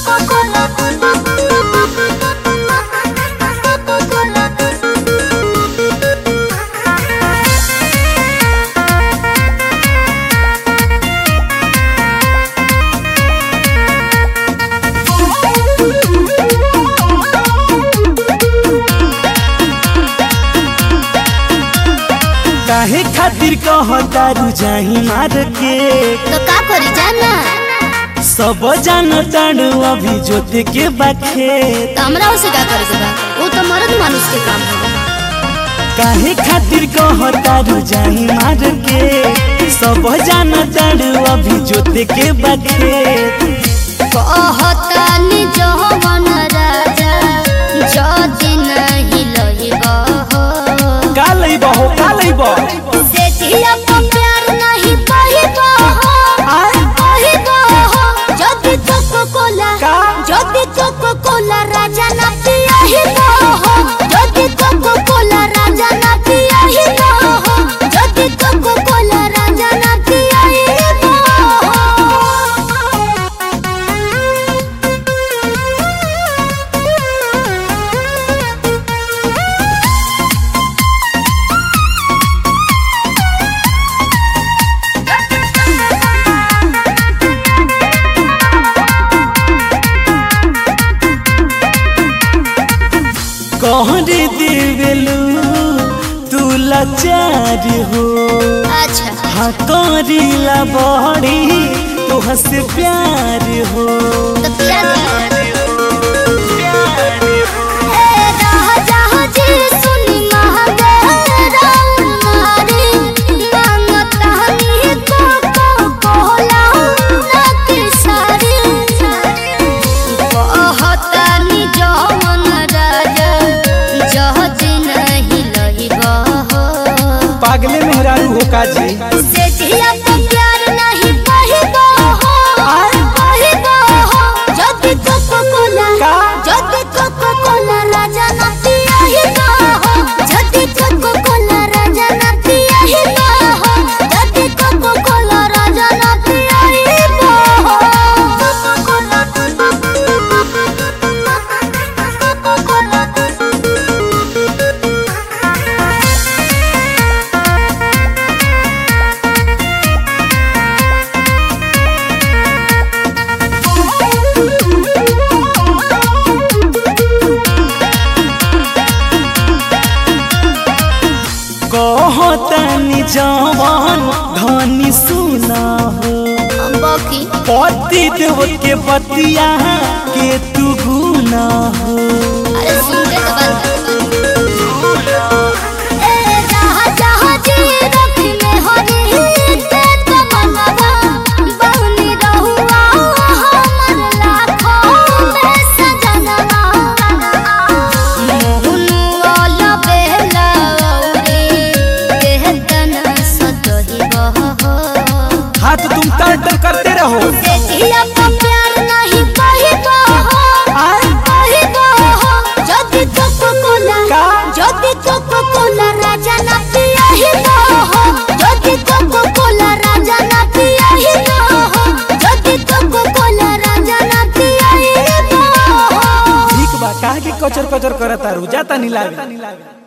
काहे खातिर कहतारू जाही मार के तो का करी जाना सब जान ताड़ू अभी जोते के बाखे तो हमरा उसे का करे के बा वो तो मर्द मानुष के काम है काहे खातिर कहतारू जाही मार के सब जान ताड़ू अभी जोते के बाखे कहतानी जवन राजा जदि नहीं लहिबा हो का लइबो हो का लइबो से जिया पर प्यार नहीं पहिबा हो आय पहिबा हो जदि कोको कोला का? जदि कोको कोला राजा ना पियाहिबा हो जदि कोको कोला राजा ना पियाहिबा हो जदि कोको कोला राजा ना पियाहिबा कहरे देवेलू तू लाचार हो अच्छा हाँ करीला बड़ी तोह से प्यार हो तो क्या ए राजा जी सुनी महादेव मारे मांगता हनी को को कोला नकी सारी कहतानी जवन राजा जह दिन नहीं लहिबा हो पागले मेहरारू हो काजी से जिया पर प्यार नहीं पहिबा हो पहिबा हो जदि कोको कोला का? जदि कोको कोला राजा ना पियाहिबा हो जदि कोको कोला राजा ना पियाहिबा हो जदि कोको कोला राजा ना पियाहिबा हो कोको कोला कोको कोला कहतानी जवान धनी सुना हो बाकी पति देव के बतिया के तू गुना हो अरे सुन के तो बात ए जहाँ जहाँ जी रख में हो रही ते तो मनवा बहुनी रहुआ हमर लाखों में सजनवा मोहनु वाला बेला औरे कहतन सतही बहो हाथ तुम तर करते रहो से जिया पर प्यार नहीं पहिबा हो आय पहिबा हो जदि कोको कोला का? जदि कोको कोला राजा ना पियाहिबा हो जदि कोको कोला राजा ना पियाहिबा हो जदि कोको कोला राजा ना पियाहिबा हो ठीक बा काहे के कचर कचर करता रू जाता नी लागे